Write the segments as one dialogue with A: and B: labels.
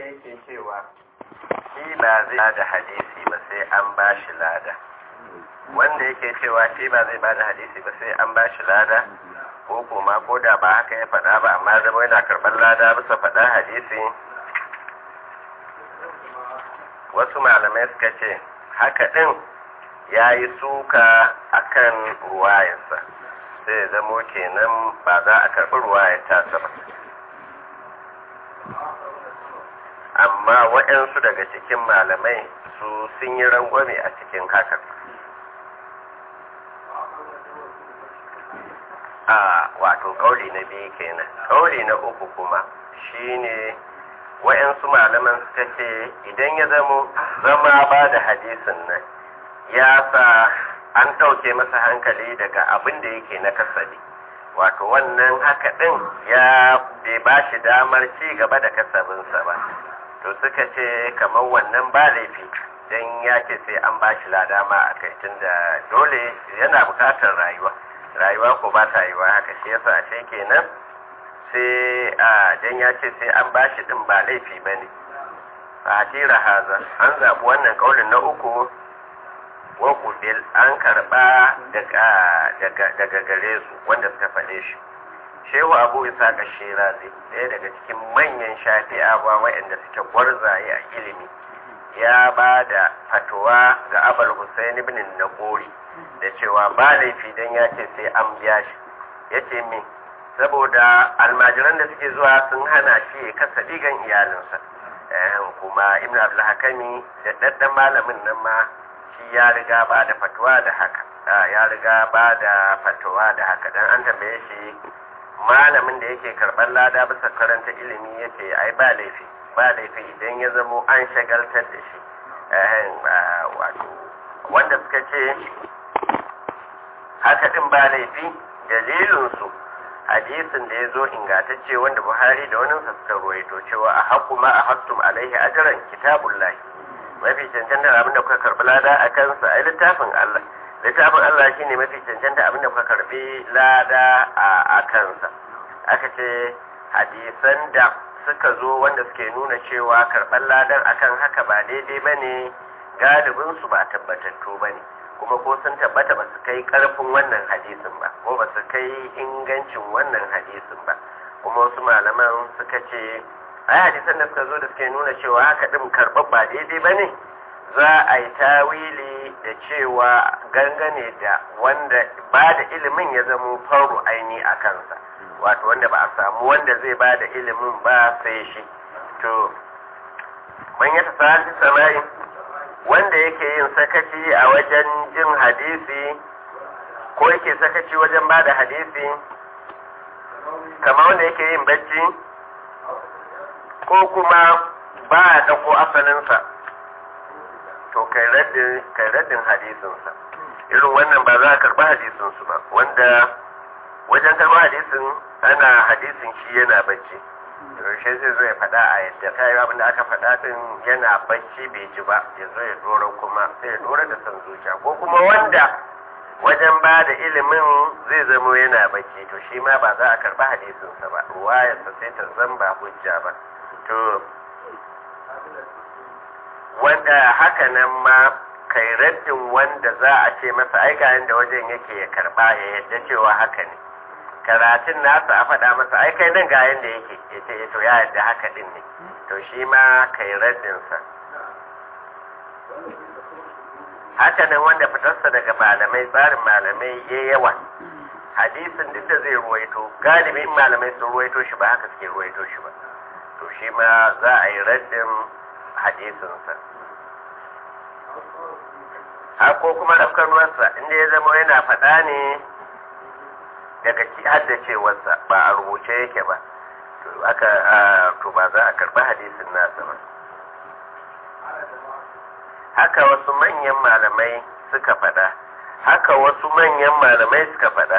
A: yake cewa shi ba zai ba da hadisi ba sai an ba shi lada wanda yake cewa shi ba zai ba da hadisi ba sai an ba shi lada ko kuma ko da ba haka ya faɗa ba amma zama yana karɓar lada bisa faɗa hadisi wasu malamai suka ce haka ɗin ya yi suka a kan ruwayarsa sai ya zamo kenan ba za a karɓi ruwayar tasa ba amma waɗansu daga cikin malamai su sun yi rangwame a cikin hakan a wato kauli na biyu kenan kauli na uku kuma shine wa'yansu malaman suka ce idan ya zamo zama ba da hadisin nan ya sa an ɗauke masa hankali daga abin da yake na kasabi wato wannan haka ɗin ya bai ba shi damar ci gaba da kasabinsa ba to suka ce kamar wannan ba laifi don ya ce sai an ba shi lada ma a kai tunda dole yana bukatar rayuwa rayuwa ko ba ta yiwa haka shi yasa ashe kenan sai a dan ya ce sai an bashi din ba laifi ba ne fatira haza an zaɓi wannan kaulin na uku wa kubil an karɓa daga gare su wanda suka faɗe shi shehu abu isa ga shirazi ɗaya daga cikin manyan shafi'awa waɗanda suke gwarzaye a ilimi ya ba da fatuwa ga abal husain ibn nagori da cewa ba laifi don ya ce sai an biya shi ya ce min saboda almajiran da suke zuwa sun hana shi ya kasa digan iyalinsa kuma ibn abdulhakami da daddan malamin nan ma shi ya riga ba da fatuwa da haka ya riga ba da fatuwa da haka dan an tambaye shi malamin da yake karɓar lada bisa karanta ilimi yake ai ba laifi ba laifi idan ya zamo an shagaltar da shi wato wanda suka ce haka din ba laifi dalilinsu hadisin da ya zo ingantacce wanda buhari da wani suka ruwaito cewa a haƙu ma a hattum alaihi ajiran kitabun lahi mafi cancanta abinda kuka karɓi lada a kansa a littafin allah littafin allah shine mafi cancanta abinda kuka karɓi lada a kansa aka ce hadisan da suka zo wanda suke nuna cewa karɓar ladan akan haka ba daidai ba ne galibinsu ba tabbatattu ba ne kuma ko sun tabbata ba su kai ƙarfin wannan hadisin ba ko ba su kai ingancin wannan hadisin ba kuma wasu malaman suka ce ai hadisan da suka zo da suke nuna cewa haka ɗin karɓar ba daidai ba ne za a yi tawili da cewa gangane da wanda ba da ilimin ya zamo faru aini a kansa wato wanda ba a samu wanda zai ba da ilimin ba sai shi to man ya tafi sama'i wanda yake yin sakaci a wajen jin hadisi ko yake sakaci wajen ba da hadisi kamar wanda yake yin bacci ko kuma ba a ɗauko asalinsa to kai raddin hadisinsa irin wannan ba za a karɓi hadisinsu ba wanda wajen karɓar hadisin ana hadisin shi yana bacci yaushe zai zo ya faɗa a yadda ta yi abin da aka faɗa din yana bacci bai ji ba ya zo ya dora kuma sai ya dora da son zuciya ko kuma wanda wajen ba da ilimin zai zamo yana bacci to shi ma ba za a karɓi hadisinsa ba ruwayarsa sai ta zan ba hujja ba to wanda haka nan ma kai raddin wanda za a ce masa ai ga da wajen yake ya karɓa ya yadda cewa haka ne karatun nasa a faɗa masa ai kai nan ga yanda yake ya ce to ya yadda haka din ne to shi ma kai raddinsa haka nan wanda fitarsa daga malamai tsarin malamai ya yawa hadisin duk da zai ruwaito galibin malamai sun ruwaito shi ba haka suke ruwaito shi ba to shi ma za a yi raddin hadisinsa har ko kuma rafkanuwarsa inda ya zama yana faɗa ne daga haddacewarsa ba a rubuce yake ba to aka to ba za a karɓi hadisin nasa ba haka wasu manyan malamai suka faɗa haka wasu manyan malamai suka faɗa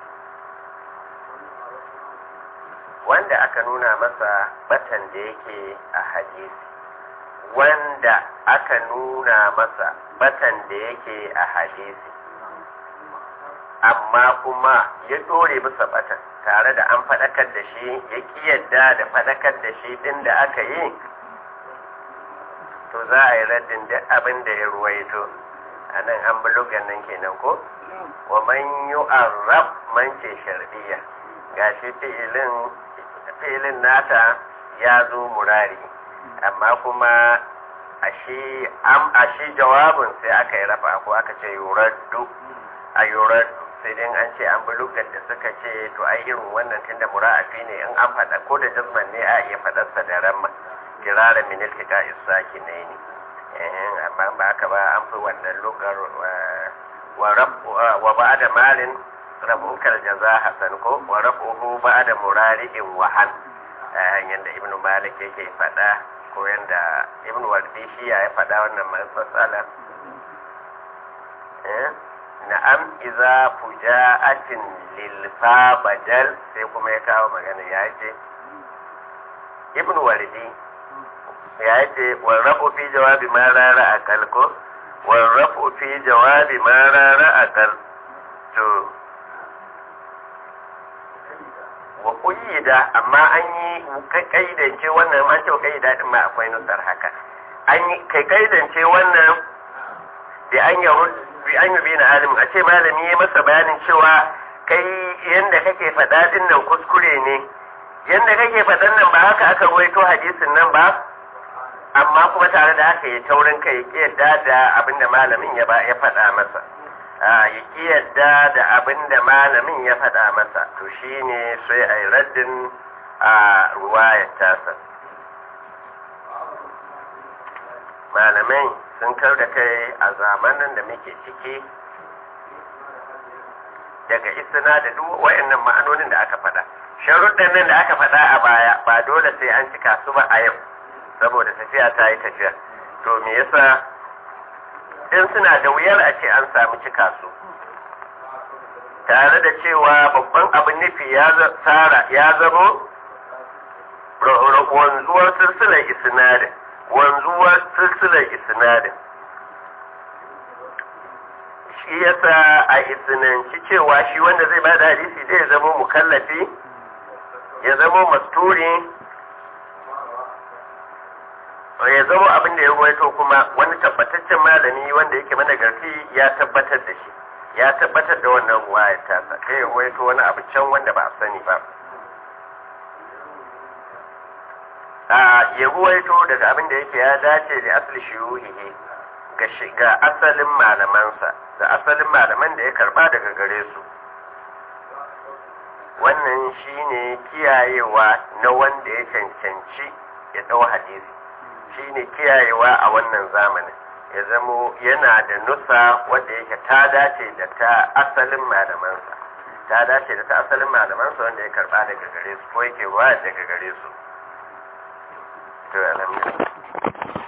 A: wanda aka nuna masa batan da yake a hadisi wanda aka nuna masa batan da yake a hadisi amma kuma ya dore bisa batan tare da an faɗakar da shi ya ƙi yadda da faɗakar da shi ɗin da aka yi to za a yi raddin duk abin da ya ruwaito a nan an bulugan nan kenan ko wa man yu'arrab man ce shar'iyya gashi fi'ilin fi'ilin nata ya zo murari amma kuma ashe am ashe jawabin sai aka yi rafa ko aka ce yuraddu a yuraddu sai dai an ce an bulugan da suka ce to ai irin wannan tunda mura'afi ne in an faɗa ko da jazman ne a iya faɗarsa da ramma kirara min iltika isaki ne ne eh amma ba haka ba an fi wannan lugar wa rabu wa ba'da malin rabuka jaza hasan ko wa rabuhu ba'da murari'in wahan yanda ibnu malik yake faɗa ko yanda ibnu wardi shi ya faɗa wannan matsala eh na'am iza fuja'atin lil fa badal sai kuma ya kawo magana ya ce ibnu wardi ya ce warrafu fi jawabi ma rara akal ko warrafu fi jawabi ma rara akal to wa kuyyida amma an yi kaidance wannan an ce kaida din ma akwai nusar haka an yi kai kaidance wannan da an yi bi an yi bi na alim a ce malami ya masa bayanin cewa kai yanda kake faɗa din nan kuskure ne yanda kake faɗan nan ba haka aka ruwaito hadisin nan ba amma kuma tare da haka ya taurin kai ya yadda da abin da malamin ya ba ya faɗa masa ya ki yadda da abin da malamin ya faɗa masa to shine sai a yi raddin a ruwayar tasa malamai sun kar da kai a zamanin da muke ciki daga isna da duk wayannan ma'anonin da aka faɗa sharuɗan nan da aka faɗa a baya ba dole sai an cika su ba a yau saboda tafiya ta yi tafiya to me yasa in suna da wuyar a ce an samu cika su tare da cewa babban abin nufi ya tsara ya zamo wanzuwar silsilar isnadin wanzuwar silsilar isnadin shi yasa a isnanci cewa shi wanda zai bada hadisi zai zama mukallafi ya zama masturi ya zama abin da ya ruwaito kuma wani tabbataccen malami wanda yake managarci ya tabbatar da shi ya tabbatar da wannan ruwayar tasa kai ya ruwaito wani abu can wanda ba a sani ba a ya ruwaito daga abin da yake ya dace da asali shiyuhihi ga shiga asalin malamansa da asalin malaman da ya karba daga gare su wannan shine kiyayewa na wanda ya cancanci ya dau hadisi shine kiyayewa a wannan zamanin ya zamo yana da nusa wadda yake ta dace da ta asalin malamansa ta dace da ta asalin malamansa wanda ya karba daga gare su ko yake ruwa daga gare su to alhamdulillah